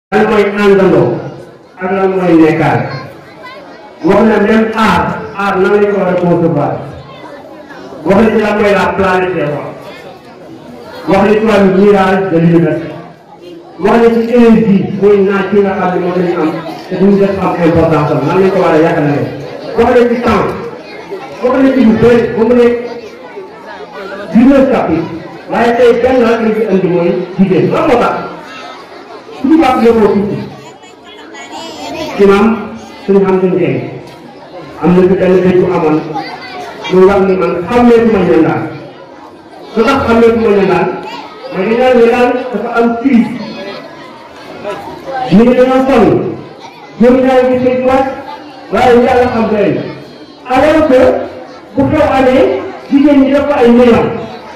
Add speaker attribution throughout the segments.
Speaker 1: lan mooy àndandoo ak lan mooy nekkaale wax na même aar aar nan lañ ko war a concevoir wax na ci lan mooy la planète des fois wax na ci wàllu mirage de l'univers wax na ci énergie mooy naaj bi nga xam ne moom lañu am te duñu def am importance am nan lañ ko war a yàqale wax na ci temps wax na ci lu bëri ba mu ne dix-neuf chapitres waaye tey benn rek lañ fi andi mooy jigéen lan moo tax suñu baax yóbboo tuuti imam suñu xam suñu tey am na fi benn béy bu amoon muy wax ni man xàmmeetuma ñandaan su tax xàmmeetuma ñandaan mooy dañaa ñandaan dafa am crise ñu ngi dañoo sonn ñoom ñaari gi sëy wàcc waaye yàlla xam doy alors que bu xew amee jigéen ñi dafa ay millions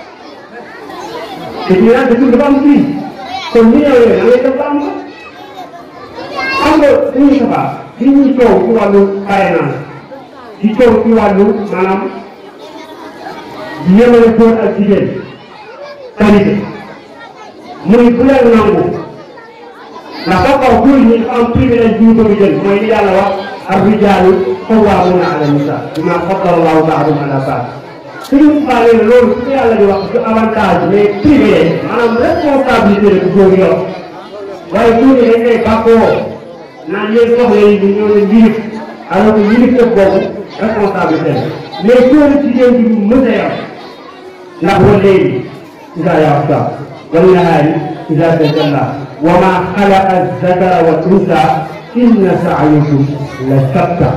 Speaker 1: te ñu naan dëkk dafa am crise kon millions yooyu da ngay def ba am ko xam nga dañuy sabaa li ñuy coow ci wàllu parrainage di coow ci wàllu maanaam di yemale góor ak jigéen qualité muy bu leen nangu ndax ba kaw góor ñi dafa am privilège bi ñu ko jël mooy li yàlla wax ar-rijaalu qawwaamuuna ala nisaa bimaa faddala Allaahu ba'dahum alaa ba'd suñu faale ne loolu su ko yàlla di wax du avantage mais privilège maanaam responsabilité la bu góor yor waaye góor ñi dañ koy bàkkoo naan yéen soxla yi ñu ñoo leen yilif alors que yilif def boobu responsabilité la mais góor jigéen bi mës a yar ndax wa léegi idaa yaxsha wal nahaari idaa tajallaa wa maa xalaqa zakara wa unsaa inna sa'yakum la shatta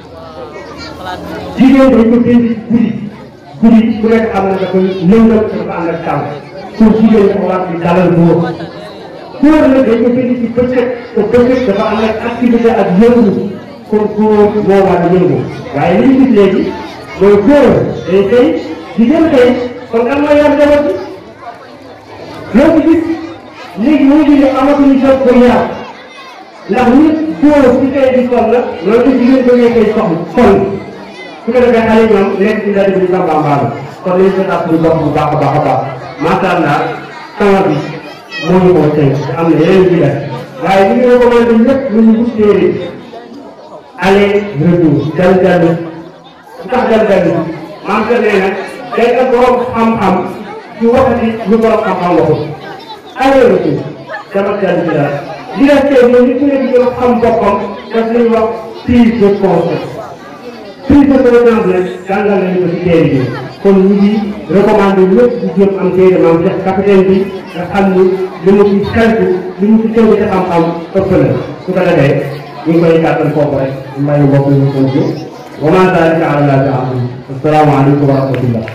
Speaker 1: jigéen dañ ko bind guddi guddi ku nekk xam na dafa lëngal dafa ànd ak taw pour jigéen dafa war di dalal góor góor nag dañ ko bind ci bëccëg te bëccëg dafa am ak activité ak yëngu kon góor moo war a yëngu waaye li ñu gis léegi mooy góor day xëy jigéen xëy kon kan mooy yar njaboot bi loolu gis léegi moo ñu ne amatuñu jot pour yar ndax nit góor ci xëy di sol la loolu ci jigéen bëggee koy soxla sol su ko defee xale ñoom nekk ci mbedd bi bambambaalu kon nañu seetaat suñu bopp bu baax a baax a baax macha allah temps bi moo ñu koo tënk te am na yeneen yu def waaye li ñu recommandé ñëpp lu ñu wut téere aller retour dal dallu lu tax dal dallu maam que nee na day am borom xam-xam ci waxati lu borom xam-xam waxul aller retour dama dal ci dara li def tey mooy nit ku nekk gën a xam boppam daf lañuy wax prise de conscience prise de conscience nag jàngal nañu ko ci téere bi kon ñu ngi recommandé ñëpp di jëm am téere maam Cheikh capitaine bi nga xam ni li mu ci xeltu li mu ci tënk ci xam-xam ëpp na su ko defee ñu ngi koy gàttal foofu rek mbay mbokk ñu ko ji wa maa zaalika alaa Allaahi bi aziiz asalaamaaleykum wa rahmatullah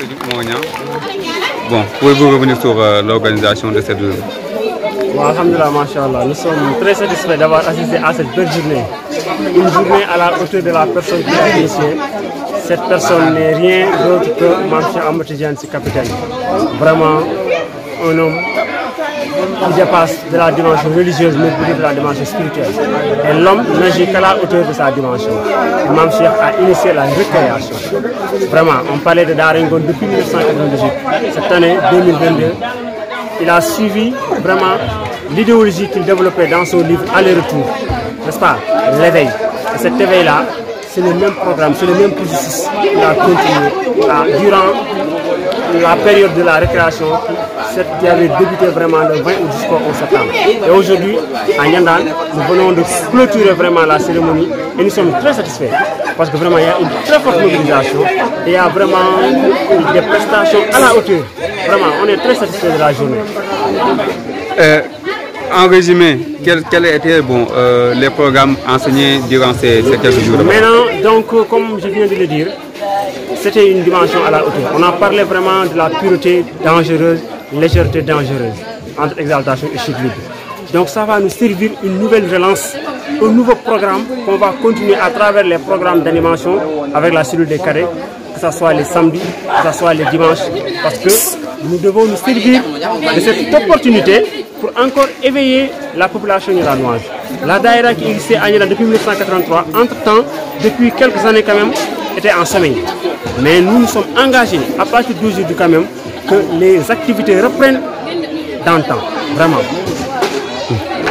Speaker 2: Bon, pouvez-vous revenir sur euh, l'organisation de cette journée
Speaker 3: Bon, Alhamdulillah, Masha'Allah, nous sommes très satisfaits d'avoir assisté à cette belle journée. Une journée à la hauteur de la personne qui a initié. Cette personne n'est rien d'autre que Mamche Amatidjan, ce capitaine. Vraiment un homme qui dépasse de la dimension religieuse, mais plutôt de la dimension spirituelle. Et l'homme n'agit qu'à la hauteur de sa dimension. Imam Cheikh a initié la récréation. Vraiment, on parlait de Daringon depuis 1998. Cette année 2022, il a suivi vraiment l'idéologie qu'il développait dans son livre Aller-retour, n'est-ce pas L'éveil. Et cet éveil-là, c'est le même programme, c'est le même processus qu'il a continué à- durant la période de la récréation cette- qui avait débuté vraiment le 20 août jusqu'au 11 septembre. Et aujourd'hui, à Nyandan, nous venons de clôturer vraiment la cérémonie et nous sommes très satisfaits parce que vraiment il y a une très forte mobilisation et il y a vraiment des prestations à la hauteur. Vraiment, on est très satisfaits de la journée.
Speaker 2: Euh, En résumé, quels quels étaient bon, euh, les programmes enseignés durant ces, ces quelques jours
Speaker 3: Maintenant, donc, euh, comme je viens de le dire, c'était une dimension à la hauteur. On a parlé vraiment de la pureté dangereuse, légèreté dangereuse, entre exaltation et chute libre. Donc ça va nous servir une nouvelle relance, un nouveau programme qu'on va continuer à travers les programmes d'animation avec la cellule des carrés, que ce soit les samedis, que ce soit les dimanches, parce que nous devons nous servir de cette opportunité pour encore éveiller la population iranoise. La Daïra qui existait à Niéla depuis 1983, entre-temps, depuis quelques années quand même, était en sommeil. Mais nous nous sommes engagés, à partir d'aujourd'hui quand même, que les activités reprennent dans le temps, vraiment.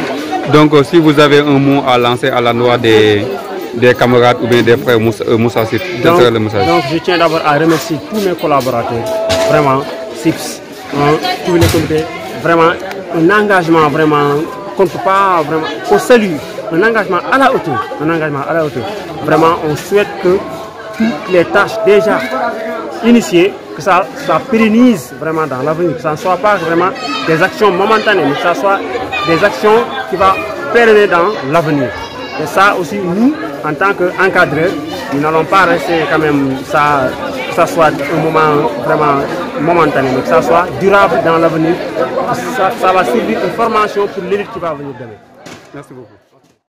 Speaker 2: Donc, euh, si vous avez un mot à lancer à l'endroit des, des camarades ou bien des frères Moussa, euh, Moussa Sip, quel
Speaker 3: Donc,
Speaker 2: serait le message
Speaker 3: donc, je tiens d'abord à remercier tous mes collaborateurs, vraiment, SIPS, hein, tous les comités, vraiment, un engagement vraiment, qu'on ne peut pas vraiment, on salue, un engagement à la hauteur, un engagement à la hauteur. Vraiment, on souhaite que toutes les tâches déjà initiées, que ça, ça pérennise vraiment dans l'avenir, que ça ne soit pas vraiment des actions momentanées, mais que ça soit des actions qui vont pérenner dans l'avenir. Et ça aussi, nous, en tant qu'encadreurs, nous n'allons pas rester quand même, ça, que ça soit un moment vraiment momentané, mais que ça soit durable dans l'avenir. Ça, ça va servir une formation pour l'élite qui va venir demain.
Speaker 2: Merci beaucoup.